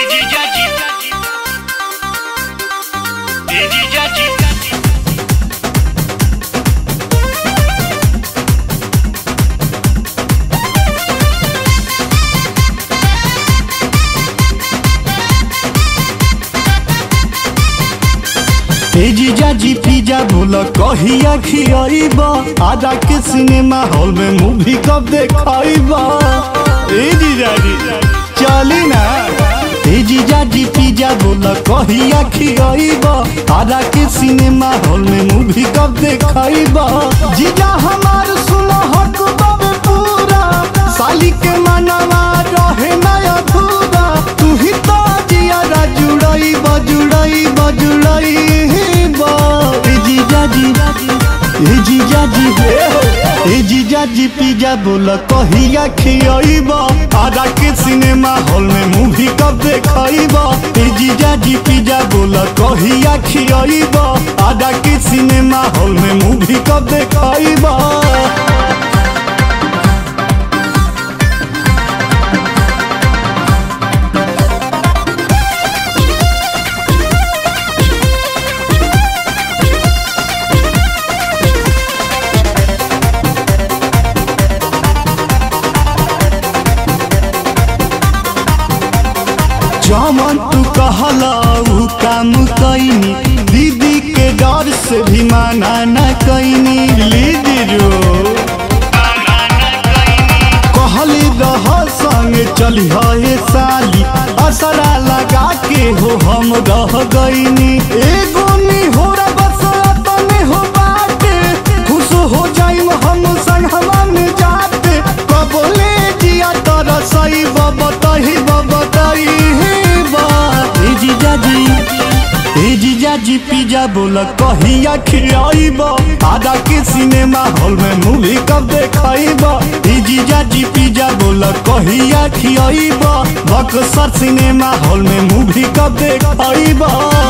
Ejijaji. Ejijaji. ए जीजा जी pizza बोल कहिया खियाइब आजा के सिनेमा हॉल में मूवी कब देखाइब ए जीजा जी चली ना ए जीजा जी पिज्जा बोल कहिया खियाइब आजा के सिनेमा हॉल में मूवी कब देखाइब जीजा हमार सुनो हक बाबे पूरा साली के मनवा रहे ना अधूरा तू ही तो जिया जुड़ई बजुड़ई बजुड़ई ए जीजा जी ए जीजा जी ए जीजा जी पिज्जा बोल कहिया खियाइब आजा के सिनेमा हॉल में मूवी कब देखाइब ए जीजा जी पिज्जा बोल कहिया खियाइब आजा के सिनेमा हॉल में मूवी कब देखाइब जमन तू कहला उ काम कैनी दीदी के डर से भी माना न कैनी लीदी रो कहली रह संग चली हे साली असरा लगा के हो हम रह गईनी एगो नी हो रा बस तने हो बाटे खुश हो जाइम हम संग हम जाते कबले जिया तर सही बबतही बबतही ए जीजा जी ए जीजा जी पिज्जा बोल कहिया खियाइब आजा के सिनेमा हॉल में मूवी कब देखाइब ए जीजा जी पिज्जा बोल कहिया खियाइब बक्सर सिनेमा हॉल में मूवी कब देखाइब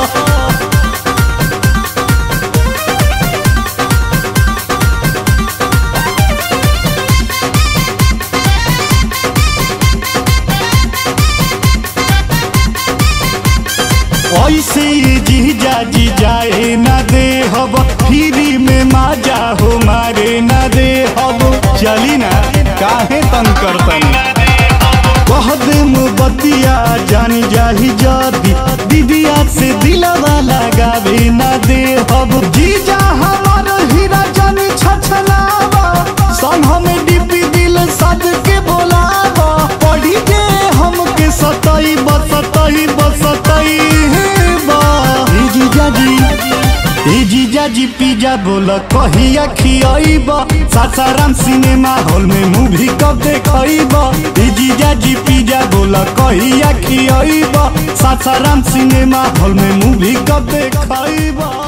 ऐसे ये जीजा जी जाए ना दे हब फ्री में माजा हो मारे ना दे हब चली ना काहे तंग करतन कह दे बतिया जानी जाही जदी दीदिया से दिलवा लगावे ना दे हब जीजा हमार हीरा जानी छछलावा संग हमें डिपी दिल सद के बोलावा पढ़ी के हमके सताई बसताई बसताई ए जीजा जी ए जीजा जी पिज्जा बोल कहिया खियाइब सासाराम सिनेमा हॉल में मूवी कब देखाइब ए जीजा जी पिज्जा बोल कहिया खियाइब सासाराम सिनेमा हॉल में मूवी कब देखाइब